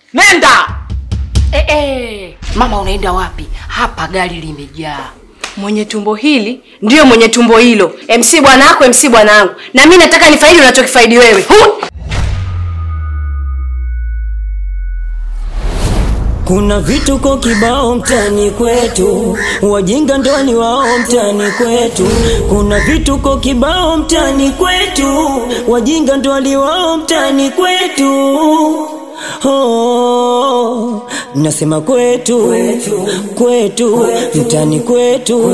Nenda. Eh, eh. Mama unaenda wapi? Hapa gari limejaa. Mwenye tumbo hili ndiyo mwenye tumbo hilo. MC bwana wako, MC bwanangu. Na mimi nataka nifaidi unachokifaidi wewe. Hu! Kuna vituko kibao mtani kwetu, wajinga ndo ni wao mtani kwetu. Kuna vituko kibao mtani kwetu, wajinga ndo ni wao mtani kwetu. Oh, nasema kwetu kwetu, mtani kwetu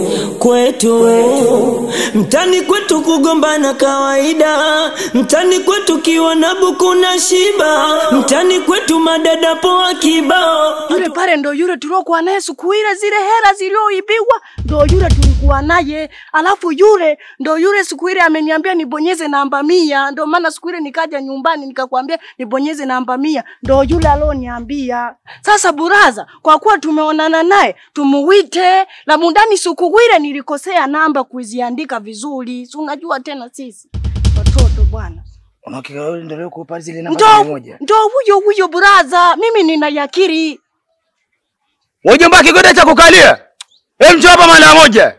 kwetu, mtani kwetu kugombana kawaida, mtani kwetu kiwa na buku na shiba, mtani kwetu madada poa kibao. Yule pale ndo yule tuliokuwa naye siku ile, zile hela zilioibiwa ndo yule tulikuwa naye. Alafu yule ndo yule siku ile ameniambia nibonyeze namba mia, ndo maana siku ile nikaja nyumbani nikakwambia nibonyeze namba mia, ndo yule alioniambia. Sasa buraza, kwa kuwa tumeonana naye tumuwite la mundani. Siku ile nilikosea namba kuziandika vizuri, si unajua tena sisi watoto bwana. Unahakika wewe ndio uko pale zile namba mia Ndo moja. ndo huyo huyo buraza, mimi nina yakiri. Wajomba kigoda cha kukalia. Hem njoo hapa mara moja.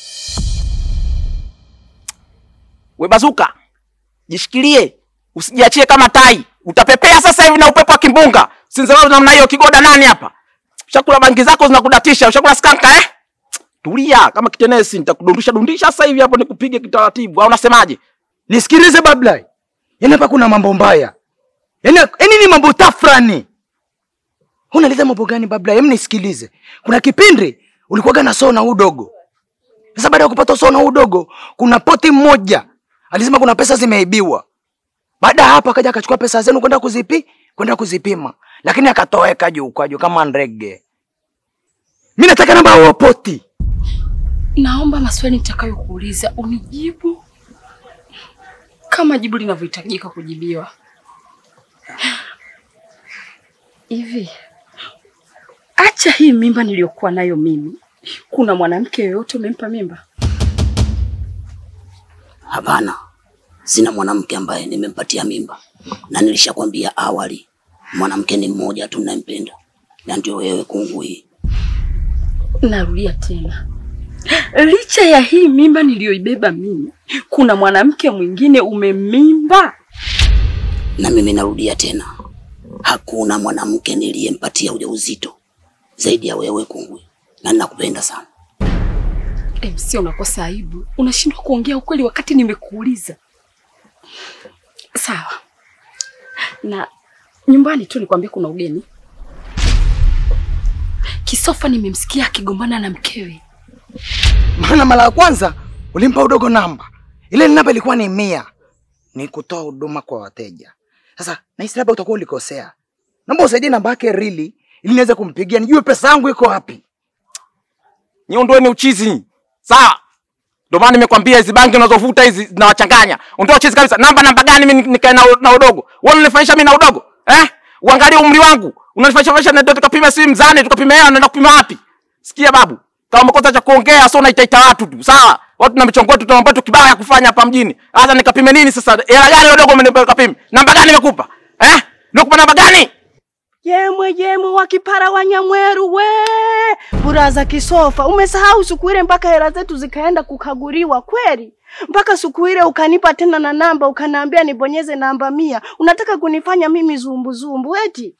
We bazuka, jishikilie, usijiachie kama tai. Utapepea sasa hivi na upepo wa kimbunga. Sinzalao namna hiyo kigoda nani hapa? Ushakula bangi zako zinakudatisha, ushakula skanka eh? Tulia kama kitenesi, nitakudundisha dundisha sasa hivi hapo nikupige kitaratibu. Au unasemaje? Nisikilize Bablai. Yaani hapa kuna mambo mbaya. Yaani yaani ni mambo tafrani. Unaleta mambo gani Bablai? Hem nisikilize. Kuna kipindi ulikuwaga na sona udogo. Sasa baada ya kupata sona udogo, kuna poti mmoja alisema kuna pesa zimeibiwa. Baada ya hapo akaja akachukua pesa zenu kwenda kuzipi kwenda kuzipima, lakini akatoweka juu kwa juu kama ndege. Mimi nataka namba ya poti. Naomba maswali nitakayokuuliza unijibu kama jibu linavyohitajika kujibiwa. Hivi, acha hii mimba niliyokuwa nayo mimi, kuna mwanamke yoyote umempa mimba? Hapana, sina mwanamke ambaye nimempatia mimba, na nilishakwambia awali, mwanamke ni mmoja tu ninayempenda, na ndio wewe kungwi. Narudia tena, licha ya hii mimba niliyoibeba mimi, kuna mwanamke mwingine umemimba? Na mimi narudia tena, hakuna mwanamke niliyempatia ujauzito zaidi ya wewe kungwi, na ninakupenda sana. MC, unakosa aibu, unashindwa kuongea ukweli wakati nimekuuliza. Sawa, na nyumbani tu nikwambia kuna ugeni. Kisofa nimemsikia akigombana na mkewe. Maana mara ya kwanza ulimpa udogo namba, ile namba ilikuwa ni mia, ni kutoa huduma kwa wateja. Sasa nahisi labda utakuwa ulikosea, naomba usaidie namba yake rili ili niweze kumpigia nijue pesa yangu iko wapi. Niondoeni uchizi. Sawa? Ndio maana nimekwambia hizi bangi unazovuta hizi zinawachanganya. Ondoa uchizi kabisa. Namba namba gani mimi nikae na, na udogo? Wewe unanifanyisha mimi na udogo? Eh? Uangalie umri wangu. Unanifanyisha fanyisha na ndio tukapima si mzani, tukapima hela naenda kupima wapi? Sikia babu. Kama umekosa cha kuongea sio unaitaita watu tu. Sawa? Watu na michongo yetu tuna mambo yetu kibaya ya kufanya hapa mjini. Sasa nikapime nini sasa? Hela gani udogo umenipa kapime? Namba gani nimekupa? Eh? Nimekupa namba gani? Yemwe yemwe wa kipara wa Nyamweru we buraza kisofa, umesahau siku ile mpaka hela zetu zikaenda kukaguliwa kweli? Mpaka siku ile ukanipa tena na namba ukaniambia nibonyeze namba mia. Unataka kunifanya mimi zumbu zumbu eti?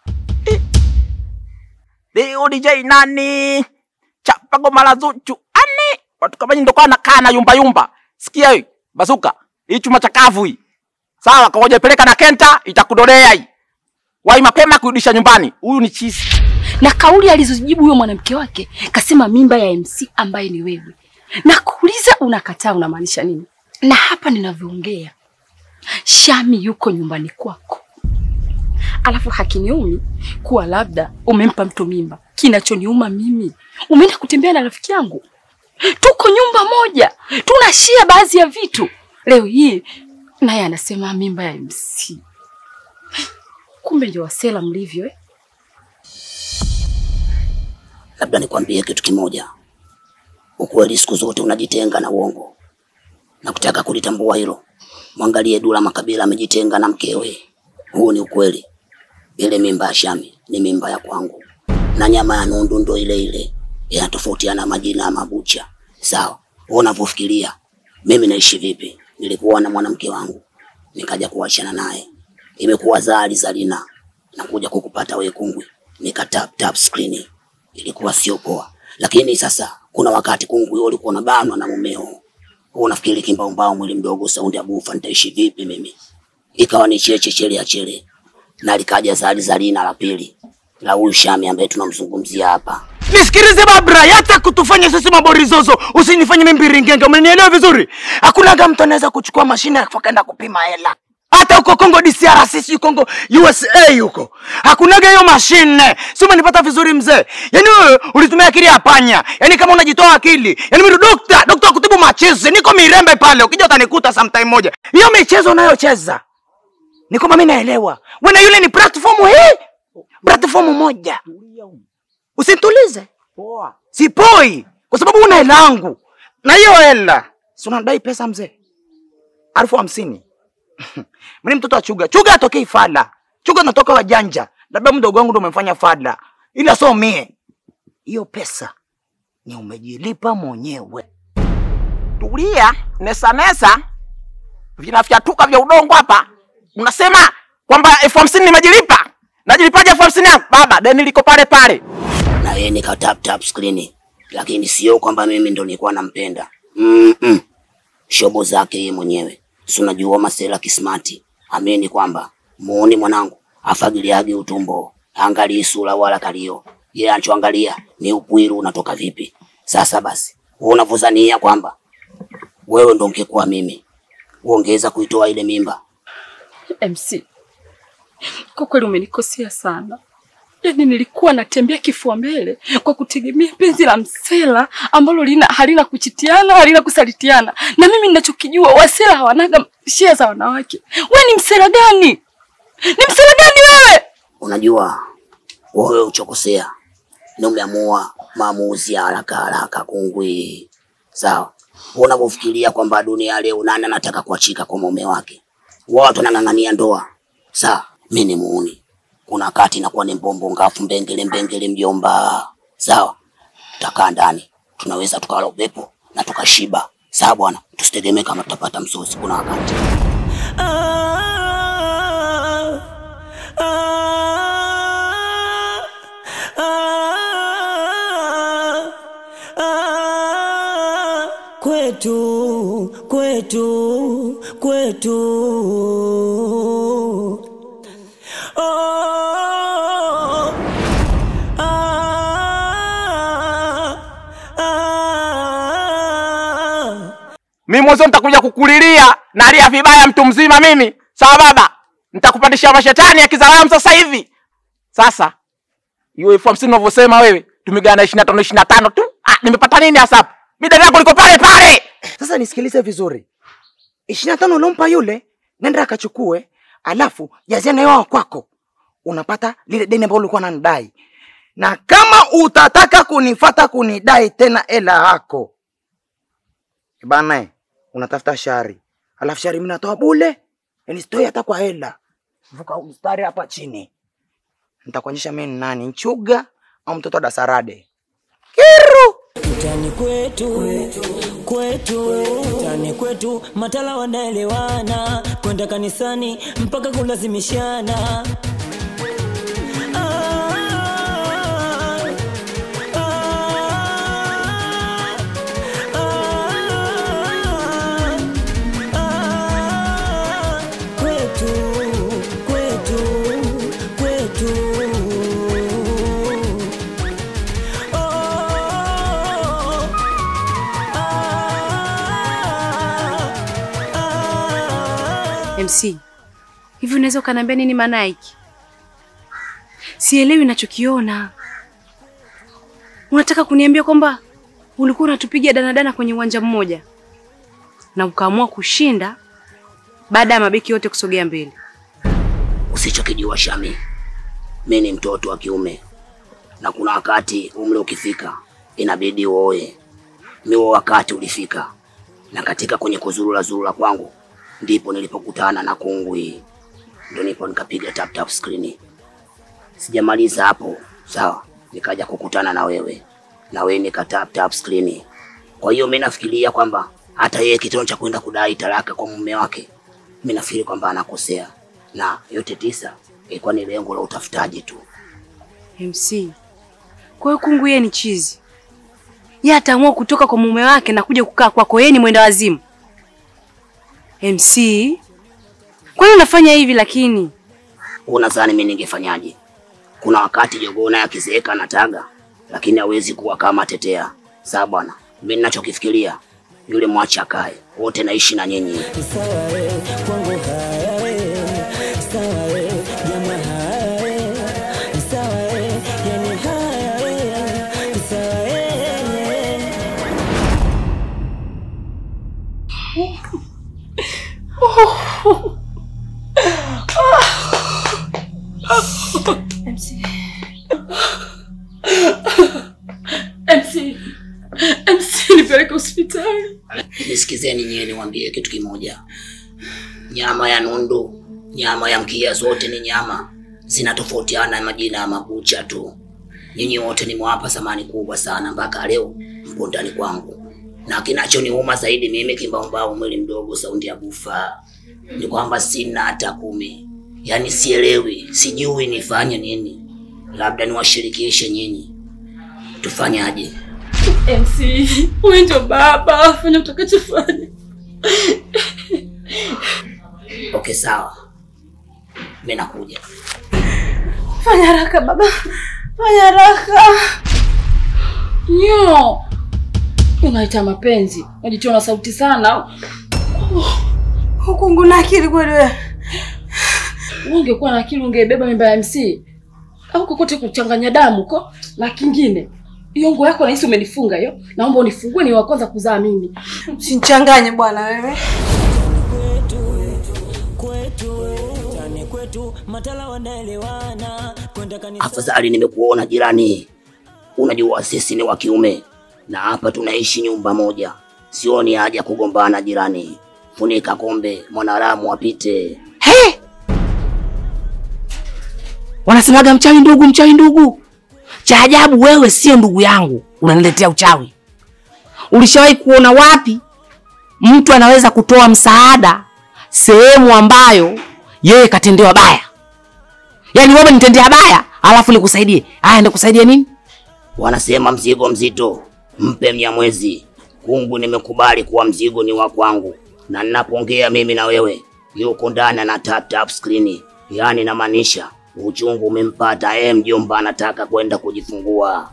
Leo DJ nani? Chapa goma la Zuchu. Ani? Watu kama nyinyi ndio kwa nakaa na yumba yumba. Sikia hii, bazuka. Hii chuma chakavu hii. Sawa, kaoja peleka na Kenta itakudolea hii. Wai mapema kurudisha nyumbani. Huyu ni chizi. Na kauli alizojibu huyo mwanamke wake, kasema mimba ya MC ambaye ni wewe. Na kuuliza unakataa, unamaanisha nini? Na hapa ninavyoongea, Shami yuko nyumbani kwako, alafu hakiniumi kuwa labda umempa mtu mimba. Kinachoniuma mimi, umeenda kutembea na rafiki yangu, tuko nyumba moja, tunashia baadhi ya vitu. Leo hii naye anasema mimba ya MC. Kumbe ndio wasela mlivyo eh? Labda nikwambie kitu kimoja, ukweli siku zote unajitenga na uongo, na kutaka kulitambua hilo, mwangalie Dula Makabila amejitenga na mkewe. Huo ni ukweli. ile mimba ya Shami ni mimba ya kwangu, na nyama ya nundu ndo ile ile, inatofautiana majina ya mabucha. Sawa, wewe unavyofikiria mimi naishi vipi? Nilikuwa na mwanamke wangu nikaja kuachana naye, imekuwa zali zalina na kuja kukupata wewe kungwi, nika tap tap screen, ilikuwa sio poa. Lakini sasa kuna wakati kungwi wewe ulikuwa unabanwa na mumeo, wewe unafikiri kimbaumbao, mwili mdogo, saundi ya bufa, nitaishi vipi mimi? Ikawa ni cheche chele ya chele, na likaja zali zalina la pili la huyu Shami ambaye tunamzungumzia hapa. Nisikilize Babra, yacha kutufanya sisi maborizozo, usinifanye mimi mbiringenge. Umenielewa vizuri? Hakunaga mtu anaweza kuchukua mashine akaenda kupima hela. Hata huko Kongo DCR, sisi Kongo USA huko hakunaga hiyo mashine. Si umenipata vizuri mzee? Yaani wewe ulitumia akili ya panya, yaani kama unajitoa akili. Yaani mimi dokta, dokta wa kutibu machizi, niko Mirembe pale, ukija utanikuta sometime moja. Hiyo michezo unayocheza ni kwamba mimi naelewa, wewe na yule ni platform hii, platform moja. Usinitulize. Sipoi kwa sababu una hela yangu. Na hiyo hela, si unadai pesa mzee? Elfu hamsini. Mimi ni mtoto wa Chuga. Chuga atokei fala. Chuga natoka wajanja. Labda mdogo wangu ndo umemfanya fala. Ila so mie. Hiyo pesa ni umejilipa mwenyewe. Tulia, nesa nesa, vinafyatuka vya udongo hapa. Unasema kwamba elfu hamsini nimejilipa? Najilipaje elfu hamsini yangu? Baba, deni liko pale pale. na yeye nika tap tap screen, lakini sio kwamba mimi ndo nilikuwa nampenda. Mm -mm. Shobo zake yeye mwenyewe, si unajua masela kismati. Amini kwamba muone mwanangu afagiliage utumbo, angalii sura wala kalio, yeye anachoangalia ni upwiru unatoka vipi. Sasa basi, wewe unavyozania kwamba wewe ndo ungekuwa mimi, uongeza kuitoa ile mimba MC, kwa kweli umenikosea sana. Yaani nilikuwa natembea kifua mbele kwa kutegemea penzi la msela ambalo lina halina kuchitiana, halina kusalitiana. Na mimi ninachokijua wasela hawanaga shia za wanawake. Wewe ni msela gani? Ni msela gani wewe? Unajua wewe uchokosea ni umeamua maamuzi ya haraka haraka kungwi, sawa? Wewe unavyofikiria kwamba dunia leo nani anataka kuachika kwa mume wake, watu wanang'ang'ania ndoa, sawa? Mimi ni muuni, kuna wakati inakuwa ni mbombo ngafu mbengele mbengele, mjomba, sawa? Tutakaa ndani, tunaweza tukala upepo na tukashiba, sawa bwana? Tusitegemee kama tutapata msosi, kuna wakati Kwetu, kwetu, kwetu. Oh, ah, ah. Mimi mwanzo nitakuja kukulilia nalia vibaya mtu mzima mimi. Sawa baba? Nitakupandisha mashetani ya kizalamu sasa hivi. Sasa hiyo elfu hamsini unavyosema wewe, tumegawana ishirini na tano ishirini na tano tu. Ah, nimepata nini hasa hapo? Mimi dada yako liko pale pale. Sasa nisikilize vizuri, ishirini na tano uliompa yule, nenda akachukue, alafu jazia na yao kwako, unapata lile deni ambalo ulikuwa unanidai. Na kama utataka kunifata kunidai tena hela yako bana, eh, unatafuta shari, alafu shari mimi natoa bule, yani sitoi hata kwa hela. Vuka mstari hapa chini, nitakuonyesha mimi ni nani, Nchuga au mtoto wa Dasarade. Kiru Mtani kwetu, kwetu, mtani kwetu, matala wanaelewana, kwenda kanisani mpaka kulazimishana. Ah, ah, ah, ah, kwetu, kwetu, kwetu. Oh, ah, ah. MC, hivi unaweza ukaniambia nini maana ya hiki? Sielewi ninachokiona. Unataka kuniambia kwamba ulikuwa unatupiga danadana kwenye uwanja mmoja na ukaamua kushinda baada ya mabeki yote kusogea mbele? Usichokijua Shami, mi ni mtoto wa kiume na kuna wakati umri ukifika inabidi uoe. Mi huo wakati ulifika, na katika kwenye kuzurura zurura kwangu ndipo nilipokutana na kungwi, ndo nipo nikapiga tap tap screen, Sijamaliza hapo, sawa, nikaja kukutana na wewe na wewe nika tap tap screen. Kwa hiyo mimi nafikiria kwamba hata yeye kitendo cha kwenda kudai talaka kwa mume wake, mimi nafikiri kwamba anakosea, na yote tisa ilikuwa ni lengo la utafutaji tu. MC. Kwa hiyo kungu yeye ni chizi. Yeye ataamua kutoka kwa mume wake na kuja kukaa kwako, yeye ni mwenda wazimu. MC. Kwa nini unafanya hivi lakini? Unadhani mimi ningefanyaje? Kuna wakati jogoo naye akizeeka anataga, lakini hawezi kuwa kama tetea. Sawa bwana, mimi ninachokifikiria yule mwache akae, wote naishi na nyinyi. Sawa eh, kwangu haya eh, sawa eh, jamaa haya eh, sawa eh, yani haya eh, sawa eh. MC. MC nipeleke hospitali. Nisikizeni nyie, niwaambie kitu kimoja. Nyama ya nundu, nyama ya mkia, zote ni nyama, zinatofautiana majina ya makucha tu. Nyinyi wote nimewapa thamani kubwa sana, mpaka leo mpo ndani kwangu, na kinachoniuma zaidi mimi kimbaumbau, mwili mdogo, saundi ya bufa, ni kwamba sina hata kumi. Yaani sielewi, sijui nifanye nini. Labda niwashirikishe nyinyi, tufanyaje? MC, wewe ndio baba, fanya utakachofanya. Okay, sawa, mimi nakuja. Fanya haraka baba, fanya haraka. Nyo, unaita mapenzi, unajitia na sauti sana. Hukungu na akili kweli wewe. Wewe ungekuwa na akili ungebeba mimba ya MC au kokote kuchanganya damu ko na kingine. Hiyo nguo yako nahisi umenifunga hiyo. Naomba unifungue ni wa kwanza kuzaa mimi. Usinichanganye bwana wewe. kwetu tani kwetu matala wanaelewana kwenda kanisa Afadhali nimekuona jirani. Unajua sisi ni wa kiume na hapa tunaishi nyumba moja, sioni haja kugombana jirani. Funika kombe, mwanadamu apite. He! Wanasemaga mchawi ndugu, mchawi ndugu. Cha ajabu wewe sio ndugu yangu, unaniletea uchawi. Ulishawahi kuona wapi mtu anaweza kutoa msaada sehemu ambayo yeye katendewa baya? Yaani wewe nitendea baya, alafu nikusaidie. Haya nikusaidie nini? Wanasema mzigo mzito mpe Mnyamwezi. Kungu, nimekubali kuwa mzigo ni wa kwangu, na ninapoongea mimi na wewe yuko ndani na tap tap screen, yaani namaanisha uchungu umempata yeye. Mjomba anataka kwenda kujifungua.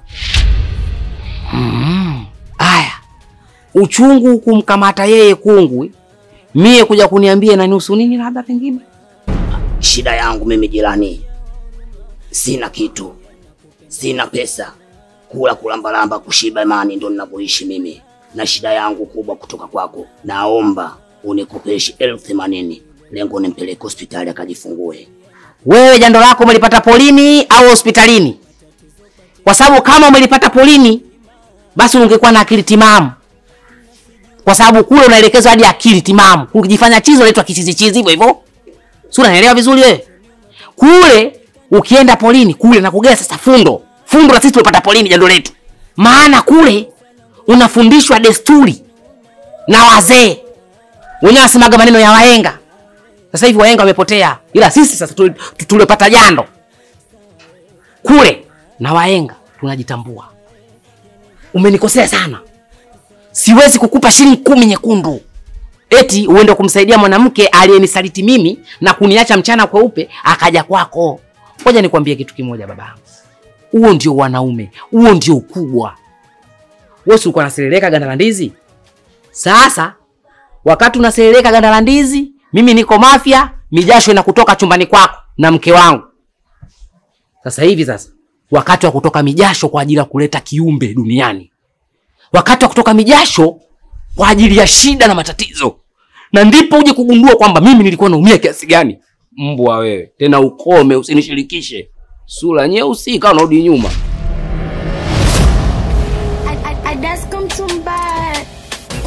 Mm. Aya, uchungu kumkamata yeye kungwi, mie kuja kuniambia nanihusu nini? Labda pengine Shida yangu mimi jirani, sina kitu, sina pesa, kula kulambalamba, kushiba imani, ndo ninavyoishi mimi, na shida yangu kubwa kutoka kwako, naomba unikopeshe elfu themanini lengo nimpeleke hospitali akajifungue. wewe jando lako umelipata polini au hospitalini? Kwa sababu kama umelipata polini, basi ungekuwa na akili timamu, kwa sababu kule unaelekezwa hadi akili timamu. Ukijifanya chizi unaitwa kichizi chizi hivyo hivyo, si unaelewa vizuri wewe? Kule ukienda polini kule nakugea sasa fundo fundo, na sisi tumepata polini jando letu, maana kule unafundishwa desturi na wazee wenyewe, wasemaga maneno ya wahenga. Sasa hivi wahenga wamepotea, ila sisi sasa tu- tu- tuliopata jando kule na wahenga tunajitambua. Umenikosea sana, siwezi kukupa shilingi kumi nyekundu eti uende kumsaidia mwanamke aliyenisaliti mimi na kuniacha mchana kweupe akaja kwako. Ngoja nikwambie kitu kimoja babangu, huo ndio wanaume, huo ndio ukubwa. Wewe si ulikuwa unaseleleka ganda la ndizi? Sasa wakati unaseleleka ganda la ndizi, mimi niko Mafia, mijasho inakutoka chumbani kwako na mke wangu. Sasa hivi sasa wakati wa kutoka mijasho kwa ajili ya kuleta kiumbe duniani, wakati wa kutoka mijasho kwa ajili ya shida na matatizo, na ndipo uje kugundua kwamba mimi nilikuwa naumia kiasi gani. Mbwa wewe, tena ukome, usinishirikishe. Sura nyeusi kama unarudi nyuma.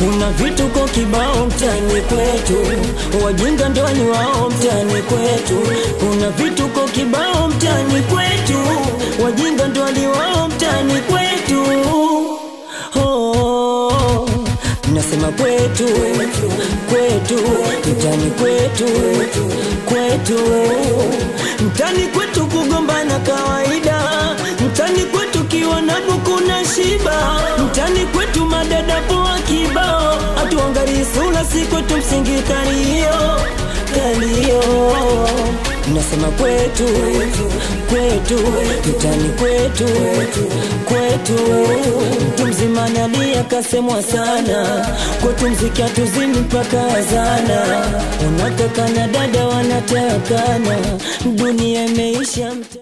kuna vituko kibao mtani kwetu, wajinga ndo ni wao mtani kwetu. Kuna vituko kibao mtani kwetu, wajinga ndo ni wao mtani kwetu. Oh, nasema kwetu, kwetu, mtani kwetu, kwetu, mtani kwetu kugombana kawaida, mtani kwetu kiwa na buku na shiba, mtani kwetu madada poa kibao, atuangalie sura si kwetu msingi kalio kalio nasema kwetu kwetu mtani kwetu kwetu mtu mzima nalia kasemwa sana kwetu mziki hatuzimi mpaka azana unataka na dada wanatakana dunia imeisha mta